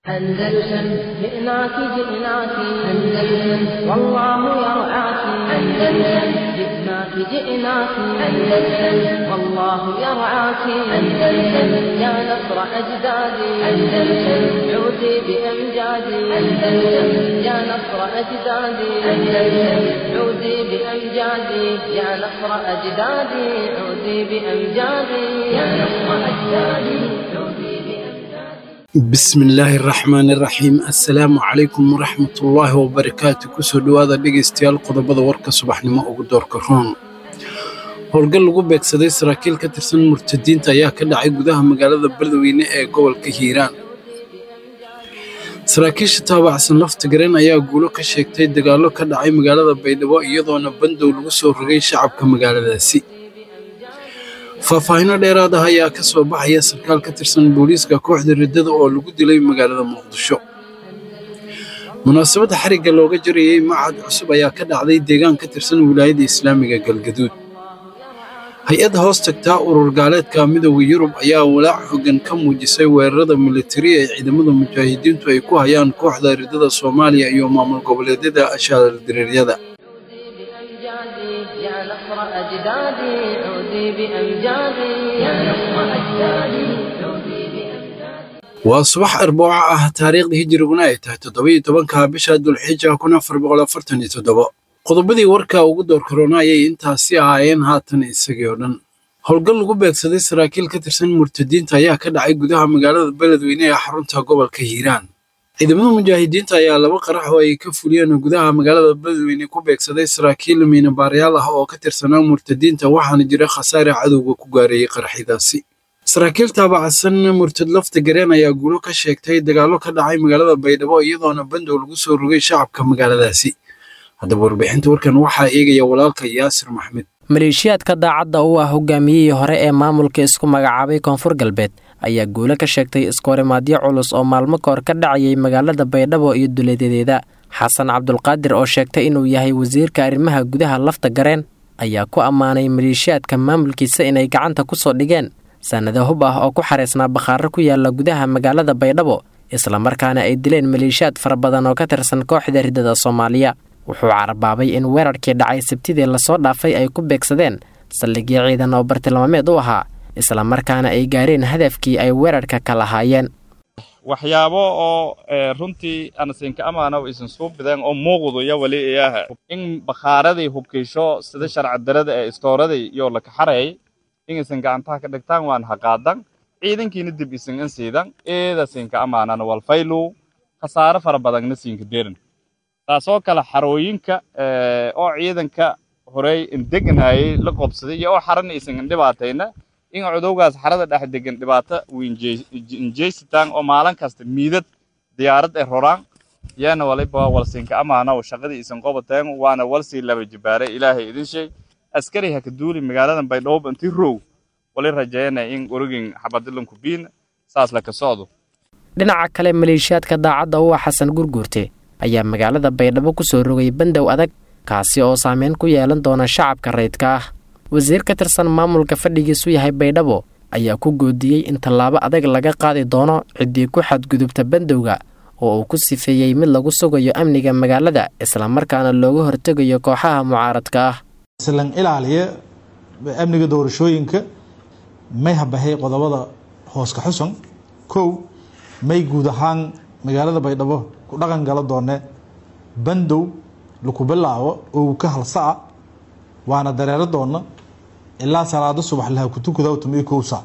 أندلسن جئناك جئناك أندلسن والله يرعاك أندلسن جئناك جئناك أندلسن والله يرعاك أندلسن يا نصر أجدادي أندلسن عودي بأمجادي أندلسن يا نصر أجدادي أندلسن عودي بأمجادي يا نصر أجدادي عودي بأمجادي يا نصر أجدادي عودي بأمجادي bismi illaahi araxmaan iraxiim assalaamu calaykum waraxmatullaahi wabarakaatu kusoo dhowaada dhegaystayaal qodobada warka subaxnimo ugu doorka roon howlgal lagu beegsaday saraakiil ka tirsan murtadiinta ayaa ka dhacay gudaha magaalada beledweyne ee gobolka hiiraan saraakiisha taabacsan lafta gareen ayaa guulo ka sheegtay dagaallo ka dhacay magaalada baydhabo iyadoona bandow lagu soo rogay shacabka magaaladaasi faahfaahinno dheeraad ah ayaa ka soo baxaya sarkaal ka tirsan booliiska kooxda riddada oo lagu dilay magaalada muqdisho munaasabadda xarigga looga jarayey macad cusub ayaa ka dhacday deegaan ka tirsan wilaayadda islaamiga galgaduud hay-adda hoos tagtaa urur gaaleedka midooda yurub ayaa walaac xooggan ka muujisay weerarada militari ee ciidamada mujaahidiintu ay ku hayaan kooxda riddada soomaaliya iyo maamul goboleedyada ashaaladireeryada بأمجادي يا نصر أجدادي عودي بأمجادي يا نصر أجدادي عودي بأمجادي waa subax arbooco ah taariikhda hijiriguna ay tahay toddobiyo tobanka bisha dulxija kun afar boqol afartan iyo toddobo qodobadii warka ugu door korona ayay intaasi ahaayeen haatan isagii oo dhan howlgal lagu beegsaday saraakiil ka tirsan murtadiinta ayaa ka dhacay gudaha magaalada beledweyne ee xarunta gobolka hiiraan ciidamada mujaahidiinta ayaa laba qarax oo ay ka fuliyeen gudaha magaalada beledweyne ku beegsaday saraakiil miinabaarayaal ah oo ka tirsanaa murtadiinta waxaana jira khasaare cadowga ku gaareeyey qaraxyadaasi saraakiil taabacsan murtad lafta gareen ayaa guulo ka sheegtay dagaallo ka dhacay magaalada baydhabo iyadoona bandow lagu soo rogay shacabka magaaladaasi haddaba warbixinta warkan waxaa eegaya walaalka yaasir maxmed maleeshiyaadka daacadda u ah hogaamiyihii hore ee maamulka isku magacaabay koonfur galbeed ayaa guulo ka sheegtay iskoorimaadyo culus oo maalmo kahor ka dhacayay magaalada baydhabo iyo duleedadeeda xasan cabdulqaadir oo sheegtay inuu yahay wasiirka arrimaha gudaha lafta gareen ayaa ku ammaanay maleeshiyaadka maamulkiisa inay gacanta ku soo dhigeen sannado hub ah oo ku xareysnaa bakhaaro ku yaala gudaha magaalada baydhabo islamarkaana ay dileen maleeshiyaad fara badan oo ka tirsan kooxda riddada soomaaliya wuxuu carabaabay in weerarkii dhacay sabtidii lasoo dhaafay ay ku beegsadeen saldhigyo ciidan oo bartilmaameed u ahaa islamarkaana ay gaareen hadafkii ay weerarka ka lahaayeen waxyaabo oo runtii anasinka amaana isan suu bideen oo muuqdu iyo weli iyaha in bakhaaradii hubkiisho sida sharci darada ee istooradii iyo la kaxarayay in isan gacantaha ka dhigtaan waan haqaadan ciidankiina dib isan in siidan eeda sinka amaanana walfaylu khasaare fara badanna siinka derin taasoo kale xarooyinka oo ciidanka horey indeganayay la qobsaday iyo oo xarana isan indhibaatayna in cudowgaas xarada dhex degan dhibaato injeysitaan oo maalin kasta miidad diyaarad ee roraan yaana waliba walsinka amaana shaqadii isan qobateen waana walsii laba jibaaray ilaahay idin sheeg askari ha ka duuli magaaladan baydhabo intii row wali rajeynaya in orogin xabadilanku biin saas la ka socdo dhinaca kale maleeshiyaadka daacadda u ah xasan gurguurte ayaa magaalada baydhabo ku soo rogay bandow adag kaasi oo saameyn ku yeelan doona shacabka rayidka ah wasiir ka tirsan maamulka fadhigiisu yahay baydhabo ayaa ku goodiyey in tallaabo adag laga qaadi doono ciddii ku xadgudubta bandowga oo uu ku sifeeyey mid lagu sugayo amniga magaalada islamarkaana looga hortegayo kooxaha mucaaradka ah islan ilaaliya amniga doorashooyinka may habahay qodobada hooska xusan kow may guud ahaan magaalada baydhabo ku dhaqan gala doone bandow laku bilaabo oo ka halsaa waana dareero doona ilaa salaado subax laha kutukudawtamiyo kow sac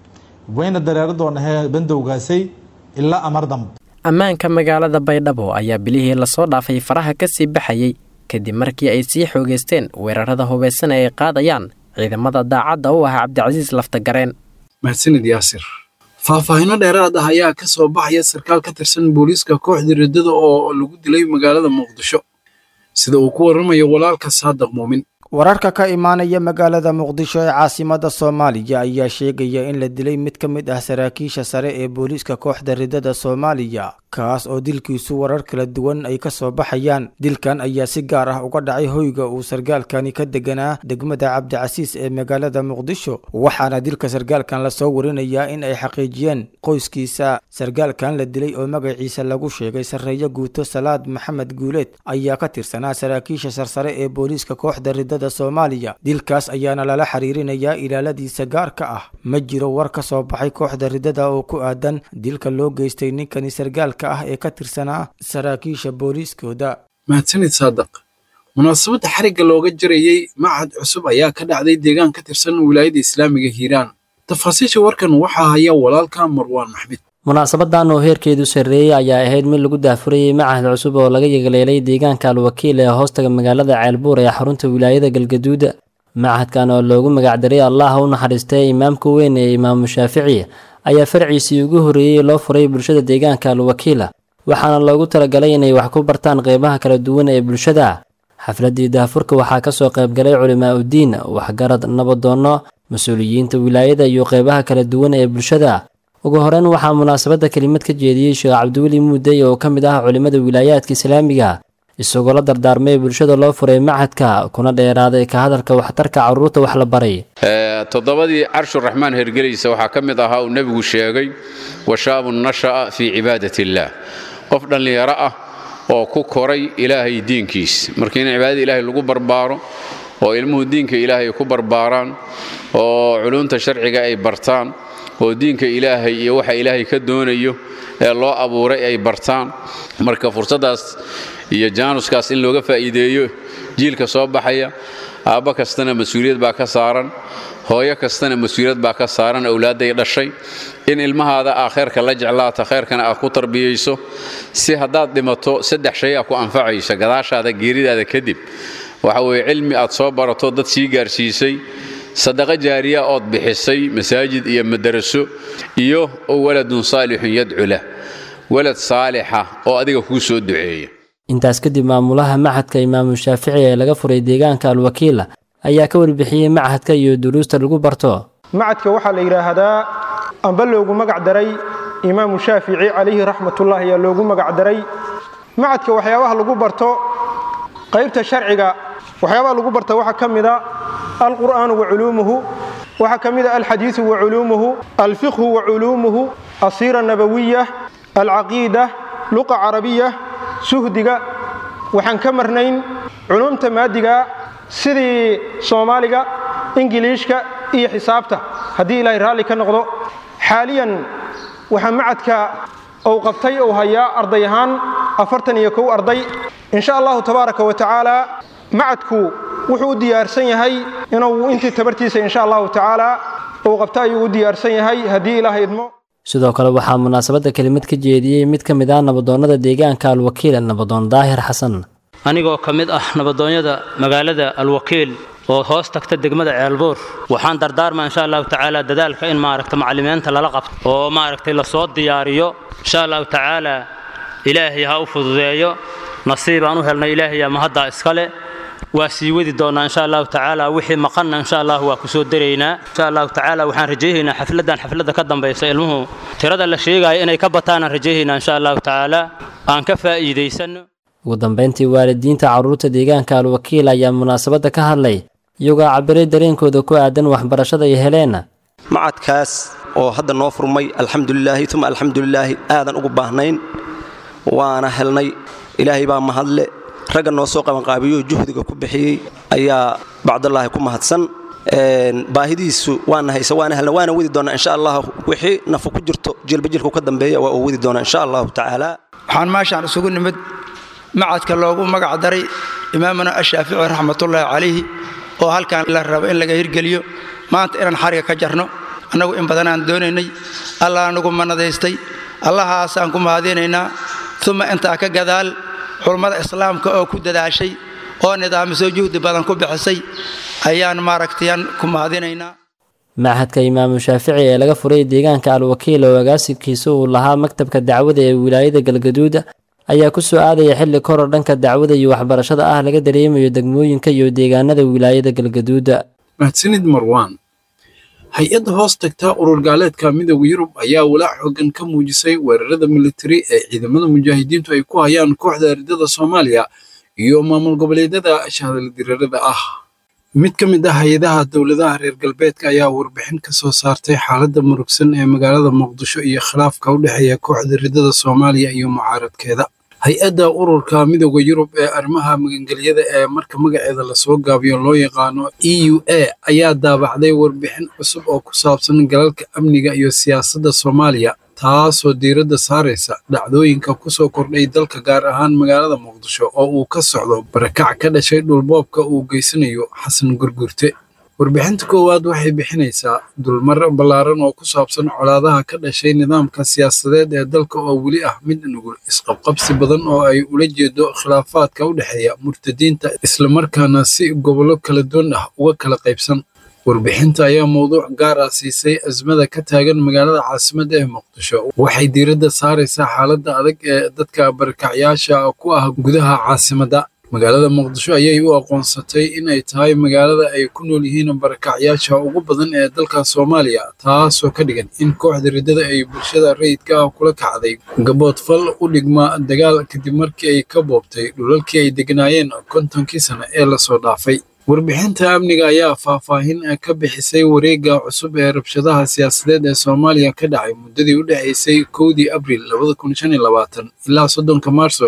wayna dareero doona he bandowgaasay ilaa amar dambe ammaanka magaalada baydhabo ayaa bilihii lasoo dhaafay faraha ka sii baxayey kadib markii ay sii xoogeysteen weerarada hubaysan ee ay qaadayaan ciidamada daacadda u ah cabdicasiis laftagareen mahadsanid yaasir faahfaahinno dheeraad ah ayaa ka soo baxaya sarkaal ka tirsan booliiska kooxda riddada oo lagu dilay magaalada muqdisho sida uu ku warramayo walaalka saadaq muumin wararka ka imaanaya magaalada muqdisho ee caasimada soomaaliya ayaa sheegaya in la dilay mid ka mid ah saraakiisha sare ee booliiska kooxda riddada soomaaliya kaas oo dilkiisu warar kala duwan ay ka soo baxayaan dilkan ayaa si gaar ah uga dhacay hoyga uu sargaalkani ka deganaa degmada cabdicasiis ee magaalada muqdisho waxaana dilka sargaalkan lasoo warinayaa in ay xaqiijiyeen qoyskiisa sargaalkan la dilay oo magaciisa lagu sheegay sarreeyo guuto salaad maxamed guuleed ayaa ka tirsanaa saraakiisha sarsare ee booliiska kooxda ridada soomaaliya dilkaas ayaana lala xiriirinayaa ilaaladiisa gaarka ah ma jiro war ka soo baxay kooxda ridada oo ku aadan dilka loo geystay ninkani sargaalka ah ee ka tirsanaa saraakiisha booliiskooda mahadsanid saadaq munaasabadda xarigga looga jarayey machad cusub ayaa ka dhacday deegaan ka tirsan wilaayada islaamiga hiiraan tafaasiisha warkan waxaa haya walaalka marwaan maxmed munaasabadan oo heerkeedu sarreeyey ayaa ahayd mid lagu daahfurayey machad cusub oo laga yegleelay deegaanka alwakiil ee hoostaga magaalada ceelbuur ee xarunta wilaayada galgaduuda machadkan oo loogu magacdaray allah u naxariistay imaamka weyn ee imaamu shaafici ayaa farciisii ugu horreeyey loo furay bulshada deegaanka alwakiila waxaana loogu talagalay inay wax ku bartaan qeybaha kala duwan ee bulshada xafladii daahfurka waxaa kasoo qaybgalay culimaa uddiin waxgarad nabadoonno mas-uuliyiinta wilaayada iyo qeybaha kala duwan ee bulshada ugu horeyn waxaa munaasabadda kelimad ka jeediyey sheekh cabdiweli muudey oo ka mid ah culimmada wilaayaadka islaamiga isagoo la dardaarmay bulshada loo furay machadka kuna dheeraaday ka hadalka waxtarka carruurta wax la baray toddobadii carshuraxmaan hergelaysa waxaa ka mid ahaa uu nebigu sheegay washaabun nasha'a fii cibaadat illaah qof dhallinyaro ah oo ku koray ilaahay diinkiis marka in cibaadada ilaahay lagu barbaaro oo ilmuhu diinka ilaahay ku barbaaraan oo culunta sharciga ay bartaan oo diinka ilaahay iyo waxa ilaahay ka doonayo ee loo abuuray ay bartaan marka fursaddaas iyo jaanuskaas in looga faa'iideeyo jiilka soo baxaya aabba kastana mas-uuliyad baa ka saaran hooyo kastana mas-uuliyad baa ka saaran awlaadday dhashay in ilmahaada aa khayrka la jeclaata khayrkana aad ku tarbiyayso si haddaad dhimato saddex shay a ku anfacaysa gadaashaada geeridaada kadib waxa weeye cilmi aad soo barato dad sii gaarsiisay sadaqo jaariya ood bixisay masaajid iyo madaraso iyo waladun saalixun yadcu lah walad saalixa oo adiga kuu soo duceeya intaas kadib maamulaha machadka imaamu shaafici ee laga furay deegaanka alwakiila ayaa ka warbixiyey machadka iyo duruusta lagu barto macadka waxaa la yidhaahdaa amba loogu magac daray imaamu shaafici calayhi raxmatullahi ayaa loogu magac daray macadka waxyaabaha lagu barto qaybta sharciga waxyaabaha lagu barta waxaa ka mida alqur'aanu wa culuumuhu waxaa ka mida alxadiidu wa culuumuhu alfiqhu wa culuumuhu asiira nabawiya alcaqiida luqa carabiya suhdiga waxaan ka marnayn culuumta maadiga sidii soomaaliga ingiliishka iyo xisaabta haddii ilaahay raalli ka noqdo xaaliyan waxaa macadka uu qabtay uu hayaa arday ahaan afartan iyo kow arday insha allahu tabaaraka wa tacaala macadku wuxuu u diyaarsan yahay inuu intii tabartiisa insha allahu tacaala uu qabto ayuu u diyaarsan yahay haddii ilaahay idmo sidoo kale waxaa munaasabadda kelimad ka jeediyey mid ka mid ah nabadoonnada deegaanka alwakiil nabadoon daahir xasan anigoo ka mid ah nabadoonyada magaalada alwakiil oo hoos tagta degmada ceelbuur waxaan dardaarmaa insha allahu tacaala dadaalka in maaragta macallimiinta lala qabto oo maaragtay lasoo diyaariyo insha allahu tacaala ilaahay ha u fududeeyo nasiibaan u helnay ilaahayaa mahaddaa iskale waa sii wadi doonnaa insha allahu tacaala wixii maqanna insha allah waa ku soo daraynaa insha allahu tacaala waxaan rajaynaynaa xafladdan xafladda ka dambaysa ilmuhu tirada la sheegaayo inay ka bataanaan rajaynaynaa insha allahu tacaala aan ka faa'iidaysanno ugu dambayntii waalidiinta carruurta deegaanka alwakiil ayaa munaasabadda ka hadlay iyagoo cabiray dareenkooda ku aadan waxbarashada ay heleen macadkaas oo hadda noo furmay alxamdulilaahi uma alxamdulilaahi aadan ugu baahnayn waana helnay ilaahay baa mahadle ragga noo soo qabanqaabiyo juhdiga ku bixiyey ayaa bacdallaahi ku mahadsan baahidiisu waana haysa waana helna waana wadi doonaa insha allah wixii nafu ku jirto jilbajilku ka dambeeya waa uu wadi doonaa insha allahu tacaala waxaan meeshaan isugu nimid macadka loogu magac daray imaamuna ashaafici raxmatullaahi calayhi oo halkan la rabo in laga hirgeliyo maanta inaan xariga ka jarno annagu in badanaan doonaynay allah anagu manadaystay allahaasaan ku mahadinaynaa uma intaa ka gadaal culummada islaamka oo ku dadaashay oo nidaamisoo juhdi badan ku bixisay ayaan maaragtayan ku mahadinaynaa machadka imaamu shaafici ee laga furay deegaanka alwakiil oo agaasinkiisa uu lahaa maktabka dacwada ee wilaayada galgaduuda ayaa ku soo aadaya xilli koror dhanka dacwada iyo waxbarashada ah laga dareemayo degmooyinka iyo deegaanada wilaayada galgaduuda mahadsanid marwaan hay-adda hoos tagta urur gaaleedka midooda yurub ayaa walaac xoogan ka muujisay weerarada militari ee ciidamada mujaahidiintu ay ku hayaan kooxda ardada soomaaliya iyo maamul goboleedyada shahadaldirarada ah mid ka mid ah hay-adaha dowladaha reer galbeedka ayaa warbixin ka soo saartay xaaladda murugsan ee magaalada muqdisho iyo khilaafka u dhexeeya kooxda ridada soomaaliya iyo mucaaradkeeda hay-adda ururka midooda yurub ee arrimaha magangelyada ee marka magaceeda lasoo gaabiyo loo yaqaano e u a ayaa daabacday warbixin cusub oo ku saabsan galalka amniga iyo siyaasadda soomaaliya taasoo diiradda saaraysa dhacdooyinka ku soo kordhay dalka gaar ahaan magaalada muqdisho oo uu ka socdo barakac ka dhashay dhulboobka uu geysanayo xasan gurgurte warbixinta koowaad waxay bixinaysaa dulmar ballaaran oo ku saabsan colaadaha ka dhashay nidaamka siyaasadeed ee dalka oo weli ah mid nugul isqabqabsi badan oo ay ula jeedo khilaafaadka u dhexeeya murtadiinta islamarkaana si gobollo kala duwan ah uga kala qaybsan warbixinta ayaa mowduuc gaar ah siisay azmada ka taagan magaalada caasimadda ee muqdisho waxay diiradda saaraysaa xaaladda adag ee dadka barakacyaasha ku ah gudaha caasimadda magaalada muqdisho ayay u aqoonsatay inay tahay magaalada ay ku nool yihiin barakacyaasha ugu badan ee dalka soomaaliya taasoo ka dhigan in kooxda riddada ay bulshada rayidka ah kula kacday gaboodfal u dhigma dagaal kadib markii ay ka boobtay dhulalkii ay degnaayeen kontonkii sano ee lasoo dhaafay warbixinta amniga ayaa faahfaahin ka bixisay wareegga cusub ee rabshadaha siyaasadeed ee soomaaliya ka dhacay muddadii u dhexaysay kowdii abriil ilaa soddonka maarso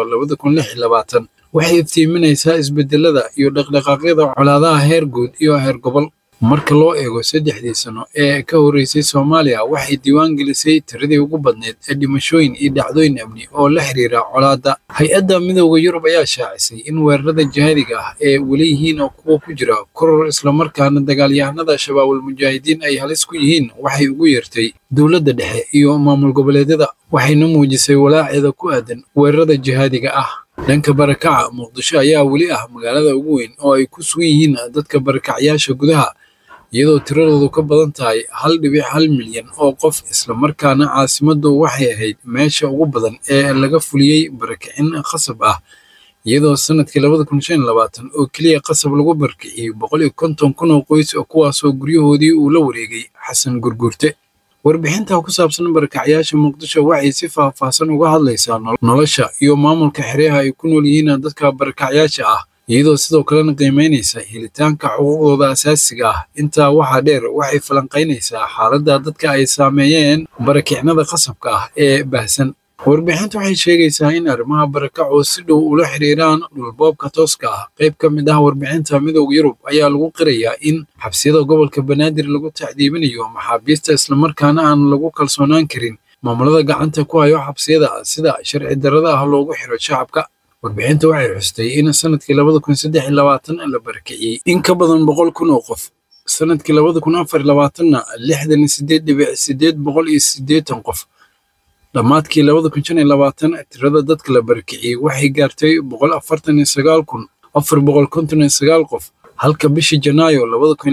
waxay iftiiminaysaa isbedelada iyo dhaqdhaqaaqyada colaadaha heer guud iyo heer gobol marka loo eego saddexdii sano ee ka horreysay soomaaliya waxay diiwaan gelisay tiradii ugu badneyd ee dhimashooyin iyo dhacdooyin amni oo la xiriira colaadda hay-adda midooda yurub ayaa shaacisay in weerarada jihaadiga ah ee weli yihiin oo kuwa ku jira koror islamarkaana dagaalyahanada shabaabul mujaahidiin ay halis ku yihiin waxay ugu yeertay dowladda dhexe iyo maamul goboleedyada waxayna muujisay walaaceeda ku aadan weerarada jihaadiga ah dhanka barakaca muqdisho ayaa weli ah magaalada ugu weyn oo ay ku sugan yihiin dadka barakacyaasha gudaha iyadoo tiradoodu ka badan tahay hal dhibic hal milyan oo qof islamarkaana caasimaddu waxay ahayd meesha ugu badan ee laga fuliyey barakicin khasab ah iyadoo sanadkii oo keliya qasab lagu barakiciyey boqol iyo konton kun oo qoys kuwaasoo guryahoodii uu la wareegay xasan gurgurte warbixinta ku saabsan barakacyaasha muqdisho waxay si faahfaahsan uga hadlaysaa nolosha iyo maamulka xeryaha ay ku nool yihiin dadka barakacyaasha ah iyadoo sidoo kalena qiimaynaysa helitaanka xuquuqdooda asaasiga ah intaa waxaa dheer waxay falanqaynaysaa xaaladda dadka ay saameeyeen barakicnada qasabka ah ee baahsan warbixintu waxay sheegaysaa in arrimaha barakacu si dhow ula xiriiraan dhulboobka tooska ah qayb ka mid ah warbixinta midooda yurub ayaa lagu qirayaa in xabsiyada gobolka banaadir lagu tacdiibinayo maxaabiista islamarkaana aan lagu kalsoonaan karin maamulada gacanta ku hayo xabsiyada sida sharci darrada ah loogu xiro shacabka warbixinta waxay xustay in sanadkii la barakiciyey in ka badan boqol kun oo qof sanadkii na lixdan sideed dhibic sideed boqol iyo sideetan qof dhammaadkii tirada dadka la barakiciyey waxay gaartay boqol afartan iyo sagaal kun afar boqol konton iyo sagaal qof halka bishii janaayo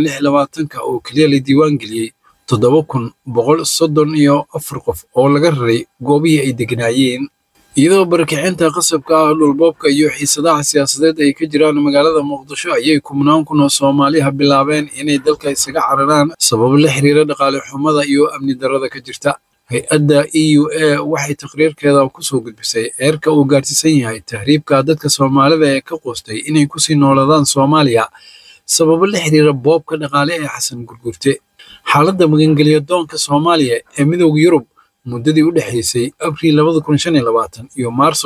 oo keliya la diiwaan geliyey toddoba kun boqol soddon iyo afar qof oo laga raray goobihii ay degnaayeen iyadoo barakicinta qasabka ah dhulboobka iyo xiisadaha siyaasadeed ay ka jiraan magaalada muqdisho ayay kumnaan kun oo soomaaliha bilaabeen inay dalka isaga cararaan sababo la xiriira dhaqaale xumada iyo amni darrada ka jirta hay-adda e u a waxay taqriirkeeda kusoo gudbisay eerka uu gaarsiisan yahay tahriibka dadka soomaalida ee ka qoostay inay kusii noolaadaan soomaaliya sababo la xiriira boobka dhaqaale ee xasan gurgurte xaaladda magangelya doonka soomaaliya ee midooda yurub muddadii u dhexaysay abriil iyo maarso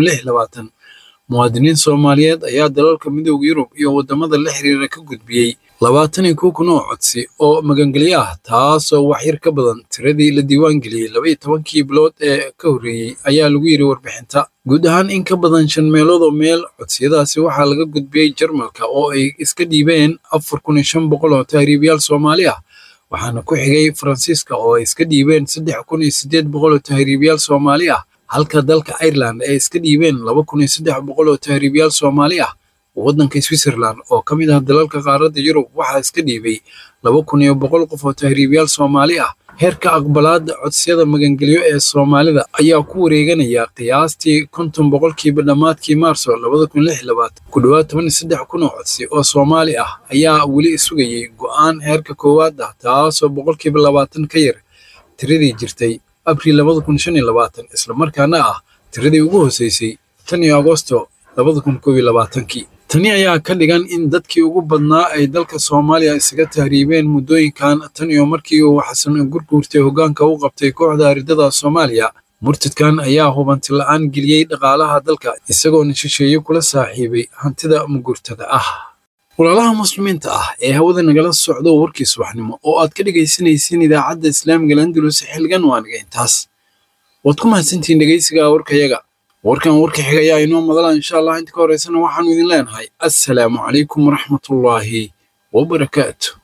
muwaadiniin soomaaliyeed ayaa dalalka midooda yurub iyo waddamada la xiriira ka gudbiyey labaatan iyo kow kun oo codsi oo magangelyo ah taasoo waxyar ka badan tiradii la diiwaan geliyey laba iyo tobankii bilood ee ka horreeyey ayaa lagu yidhi warbixinta guud ahaan in ka badan shan meeloodoo meel codsiyadaasi waxaa laga gudbiyey jarmalka oo ay iska dhiibeen afar kun iyo shan boqol oo tahriibayaal soomaali ah waxaana ku xigay faransiiska oo ay iska dhiibeen saddex kun iyo siddeed boqol oo tahriibayaal soomaali ah halka dalka ireland ay iska dhiibeen laba kun iyo saddex boqol oo tahriibayaal soomaali ah waddanka switzerland oo ka mid ah dalalka qaaradda yurub waxaa iska dhiibay laba kun iyo boqol qof oo tahriibayaal soomaali ah heerka aqbalaadda codsiyada magangelyo ee soomaalida ayaa ku wareeganaya qiyaastii konton boqolkiiba dhammaadkii maarso labada kun lix labaatan ku dhowaad toban iyo saddex kun oo codsi oo soomaali ah ayaa weli sugayay go'aan heerka koowaad ah taasoo boqolkiiba labaatan ka yar tiradii jirtay abriil labada kun shan iyo labaatan islamarkaana ah tiradii ugu hoseysay tan iyo agosto labada kun koob iyo labaatankii tani ayaa ka dhigan in dadkii ugu badnaa ay dalka soomaaliya isaga tahriibeen muddooyinkan tan iyo markii uu xasan gurguurtay hoggaanka u qabtay kooxda aridada soomaaliya murtadkan ayaa hubanti la'aan geliyey dhaqaalaha dalka isagoona shisheeye kula saaxiibay hantida mugurtada ah walaalaha muslimiinta ah ee hawada nagala socdo warkii subaxnimo oo aad ka dhegaysanaysiin idaacadda islaamiga landulus xilgan waaniga intaas waad ku mahadsantihiin dhegaysiga warkayaga warkan warka xiga ayaa inoo madala insha allah inta ka horeysana waxaanu idin leenahay assalaamu calaykum waraxmatullaahi wabarakaatu